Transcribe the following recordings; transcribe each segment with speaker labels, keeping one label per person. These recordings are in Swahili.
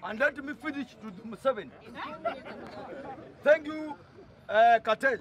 Speaker 1: And let me finish to the Museveni. Thank you, uh, Cartel.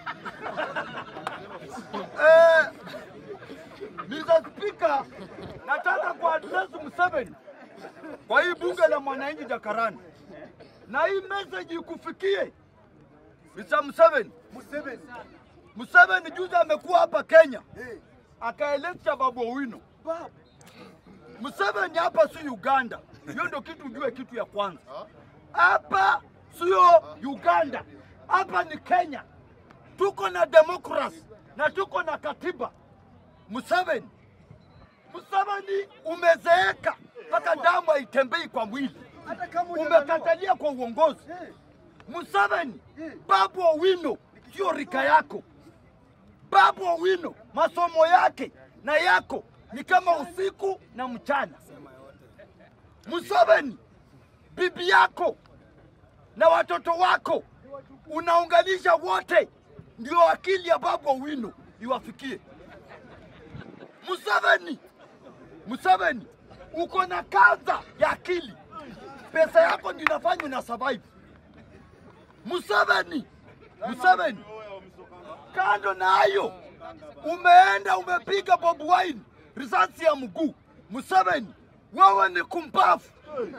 Speaker 1: uh, Mr. Speaker, nataka kuaddress Museveni kwa hii bunge la mwananchi Jakarani, na hii message ikufikie Mr. Museveni.
Speaker 2: Museveni.
Speaker 1: Museveni juzi amekuwa hapa Kenya akaeleza Babu Owino.
Speaker 2: Babu.
Speaker 1: Museveni hapa si Uganda. Hiyo ndio kitu ujue, kitu ya kwanza. Hapa sio Uganda, hapa ni Kenya. Tuko na demokrasi na tuko na katiba. Museveni, Museveni umezeeka mpaka damu haitembei kwa mwili,
Speaker 2: Hata kama hujazaliwa.
Speaker 1: umekatalia kwa uongozi.
Speaker 2: Eh,
Speaker 1: Museveni, Babu Owino sio rika yako. Babu Owino masomo yake na yako ni kama usiku na mchana. Museveni, bibi yako na watoto wako unaunganisha wote, ndio akili ya Babu Owino iwafikie. Museveni, Museveni, uko na kansa ya akili, pesa yako ndio inafanya una survive. Museveni, Museveni, kando na hayo umeenda umepiga Bobi Wine risasi ya mguu. Museveni, wewe ni kumbavu.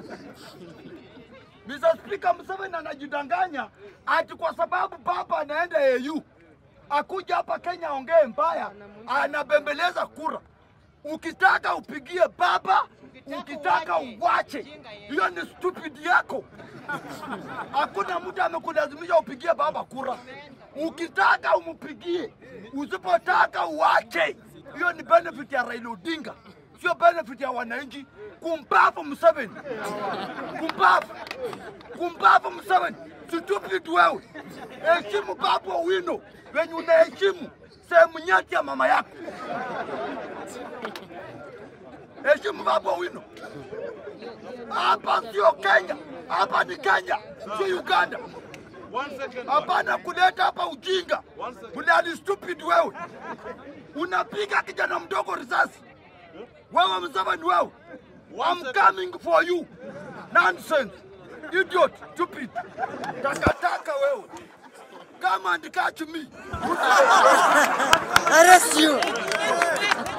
Speaker 1: Mr. Speaker, Museveni anajidanganya ati kwa sababu baba anaenda AU akuja hapa Kenya aongee mbaya, anabembeleza kura. Ukitaka upigie baba, ukitaka uwache. Hiyo ni stupid yako. Hakuna mtu amekulazimisha upigie baba kura. Ukitaka umpigie, usipotaka uache. Hiyo ni benefit ya Raila Odinga, sio benefit ya wananchi. Kumbavu Museveni, kumbavu, kumbavu Museveni, stupid wewe. Heshimu Babu Owino wenye unaheshimu sehemu nyeti ya mama yako. Heshimu Babu Owino. Hapa sio Kenya, hapa ni Kenya, sio Uganda.
Speaker 3: One second.
Speaker 1: Hapana kuleta hapa ujinga.
Speaker 3: One second.
Speaker 1: Unani stupid wewe. Unapiga kijana mdogo risasi. Wewe Museveni wewe.
Speaker 3: One
Speaker 1: I'm
Speaker 3: second.
Speaker 1: coming for you. Nonsense. Idiot, stupid. Takataka wewe. Come and catch me.
Speaker 4: Arrest you!